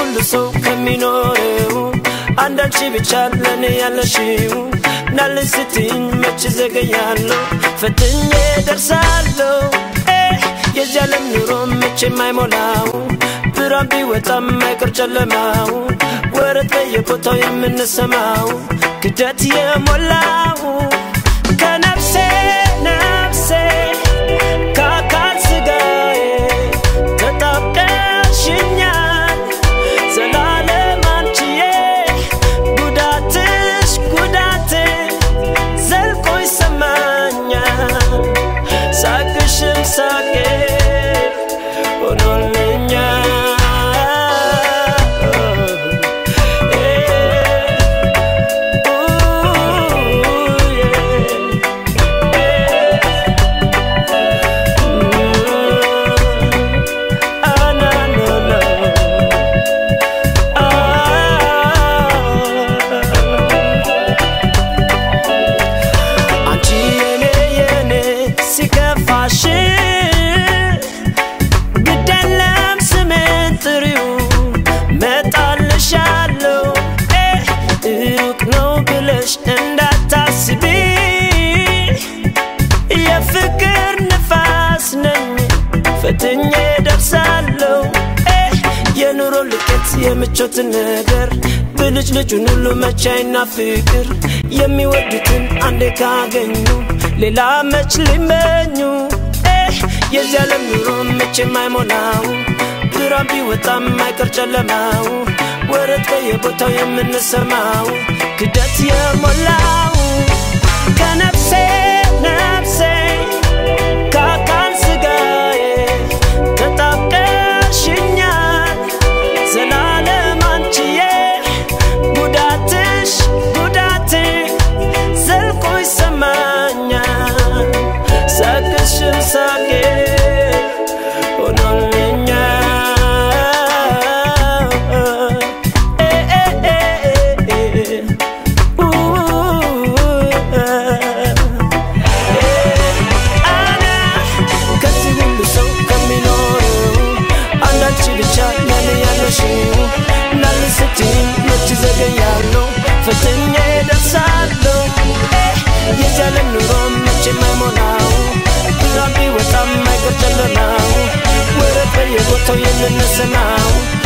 ሁሉ ሰው ከሚኖረው አንዳንቺ ብቻ ለኔ ያለሽው ናልኝ ስትይኝ መች ዘገያለሁ ፈትኜ ደርሳለሁ የዚህ ዓለም ኑሮ መቼ የማይሞላው ብርሃን ቢወጣም አይቀር ጨለማው ወረት በየቦታው የምንሰማው ክደት የሞላው ከነፍሴ ነፍሴ ከአካል ስጋዬ ተጣብቀሽኛል ዘላለም አንቺዬ ጉዳትሽ ጉዳቴ ዘልቆ ይሰማኛል ሳቅሽም ሳቄ አንቺ የኔ የኔ ሲከፋሽ ግደለም ስሜን ጥሪው መጣልሻለሁ ሩቅ ነው ብለሽ እንዳታስቢ የፍቅር ንፋስ ነኝ ፈትኜ ደርሳለሁ የኑሮ ልቀት የምቾትን ነገር ብልጭ ልጩን ሁሉ መቻይና ፍቅር የሚወዱትን አንዴ ካገኙ ሌላ መች ሊመኙ የዚህ ዓለም ኑሮ መቼ የማይሞላው ብርሃን ቢወጣም አይቀር ጨለማው ወረት በየቦታው የምንሰማው ክደት የሞላው ከነፍሴ ነፍሴ ከአካል ስጋዬ ተጣብቀሽኛል ዘላለም አንቺዬ ጉዳትሽ ጉዳቴ ዘልቆ ይሰማኛል ሳቅሽም ሳቄ ሆኖልኛል አና ከዚህ ሁሉ ሰው ከሚኖረው አንዳንቺ ብቻ ለኔ ያለሽው ናል ስትይኝ መች ዘገያለሁ ፈትኜ ደርሳለሁ የዚህ ዓለም ኑሮ መች የማይሞላው ብርሃን ቢወጣም አይቀር ጨለማው ወረት በየቦታው የምንሰማው